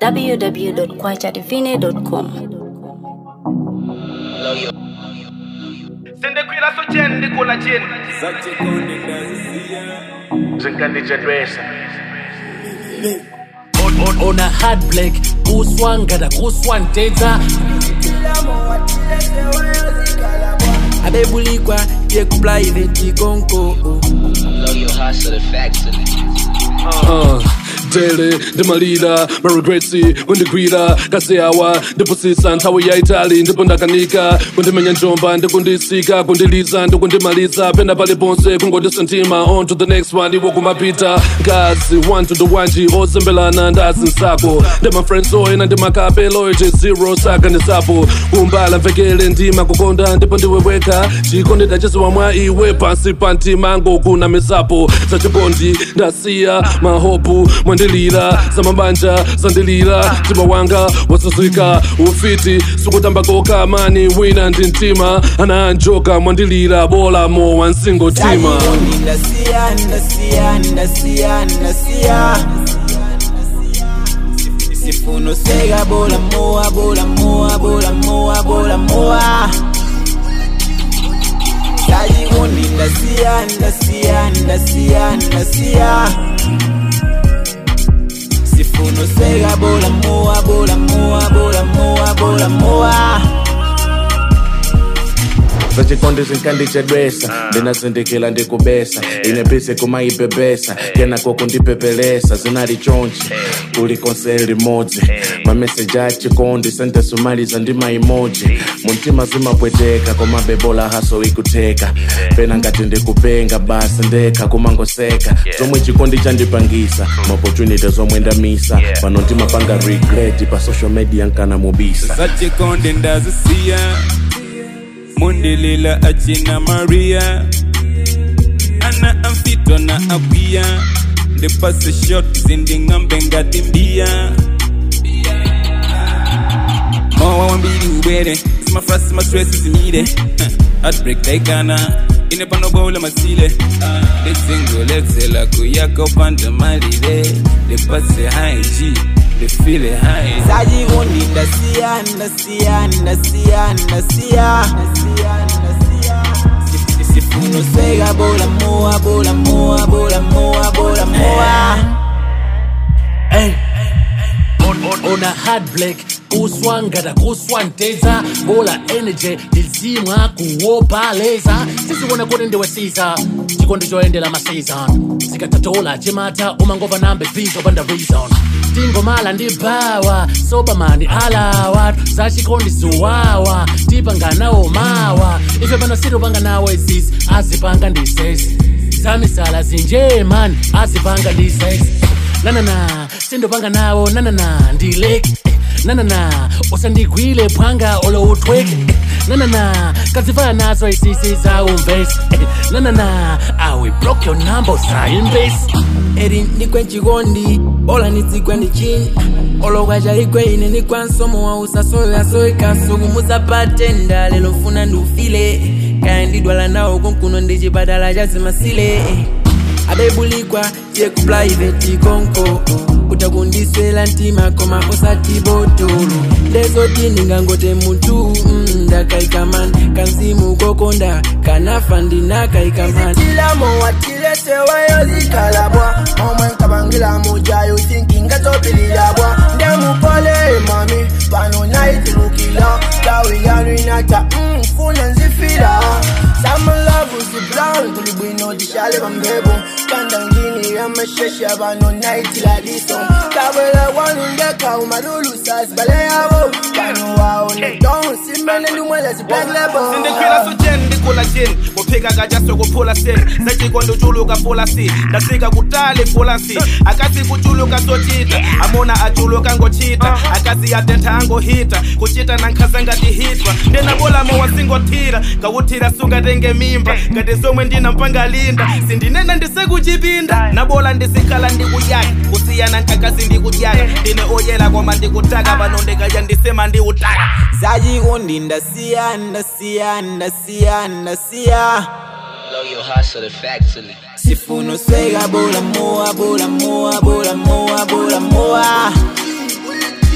www.kwachadivine.com. sendekwila socheni ndikula chini zinkandijadwesa on a hard black kuswangada kuswantedza abebulikwa yekuprivate konko Blow your heart to the factory. uh, dele ndimalira maregretsi kundigwira kaseyawa ndipusisa nthawi ya itali ndipo ndakanika kundimenya njomba ndikundisika kundiliza ndikundimaliza pena paliponse kungotisentima on to the next one iwo kumapita ngazi 1 to the wanji ozembelana ndazi nsako ndimafriends oyena ndimakape loyalty zero saka ndisapo kumbala mvekele ndima kukonda ndipo ndiweweka chikondeda chesiwa mwa iwe pansi pa mtima ngokuna misapo zachikondi ndasiya mahopu mwandilira zamabanja zandilira mtima wanga wasazika ufiti sukutambako mani wina ndi mtima ananjoka mwandilira bola mo wansingotima ndasiya ndasiya ndasiya ndasiya sifuno sega bola moa bola moa bola moa bola moa sajikundi ndasiya ndasiya ndasiya ndasiya sifuno sega bola moa bola moa bola moa bola moa zachikondi zinkandichedwesa ndinazindikila ndikubesa inepise kumaibebesa kenako kundipepelesa zinali chonchi kulikonse limodzi mameseji achikondi sentesumaliza ndi maimoji muntima zimapweteka koma bebola haso ikuteka pena ngati ndikupenga basi ndekha kumangoseka zomwe chikondi chandipangisa maopportunity zomwe ndamisa pano ndimapanga regret pa social media nkanamubisa zachikonde ndazisiya mundilila achina maria ana amfito na akwiya ndipase shot zinding'ambe ngati mbiya mowa wambiri ubwere zimafrasi mastresi zimire heartbreak taikana ine panobola masile nditsingoletsela kuyaka upanda malire ndipase haiji ndifile hai sajikundi ndasiya ndasiya ndasiya ndasiya sifuno sega bola moa bola moa bola moa bola moa Hey. On, on, on a hard black kuswangada kuswantedza bola energy ndizimwa kuwopaleza siziwona kuti ndiwesiza chikondi choyendera maseason zikatatola chimata umangova nambe bizo panda reason tingomala ndi bawa sobamani alawa zachikondi suwawa tipanganawo mawa ife pano sitipanga nawo izisi azipanga ndisesi zamisala zinjemani azipanga ndisesi nanana sindopanga nawo nanana ndileke nanana usandigwile phwanga olo uthweke nanana kazifana nazo isisi zawumvesi nanana awe block your number usayimbesi eri ndikwe chikondi ola nitsikwe ndichini olokwachalikwe ine ndikwa nsomo wa usasoyo yasoyekaso kumusapatenda lelo mfuna ndiufile kaya ndidwala nawo kunkuno ndi chipatala cha zimasile abebulikwa chekuprivate konko utakundiswela ntima koma osati botolo ndezoti ndingangote mutu mm, ndakaikamani kanzimu kokonda kanafa ndinakaikamani tilamo watileseweyo zikalabwa omwe nkabangila mujayo tinkingatopililabwa ndemupole mami pano naitilukila tawi yanu inata mfuna nzifila samalavu zibrown tulibwino dishale bambebo kandangini yamashesha bano naitiladiso kabwela wanu ndeka umadulu sasibale yabo pano wao nedon simene ndumwele zipeglebo sindikwila socheni ndikula chini kuphika kajaso kuphula sini sachikondi uchuluka fulasi ndasika kutali fulasi akasi kuchuluka sochita amona achuluka ngochita akasi yatentha angohita kuchita nankhaza ngati hitwa ndinabulamo wasingothira ngawuthira sungatenge mimba ngati zomwe ndinampangalinda sindinena ndisekuchipinda nabola ndisikhala ndikuyaka kusiyana nkakasi ndikudyaka ndine oyela koma ndikutaka pano ndikadya ndisema ndiutaka zachikondi ndasiya ndasiya ndasiya ndasiya Blow your heart to the factory. sifuno swega bola moa bola moa bola moa bola moa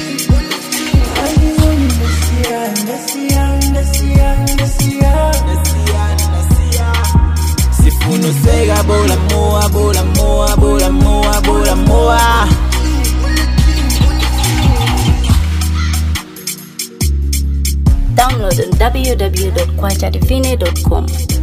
www.kwachadivine.com.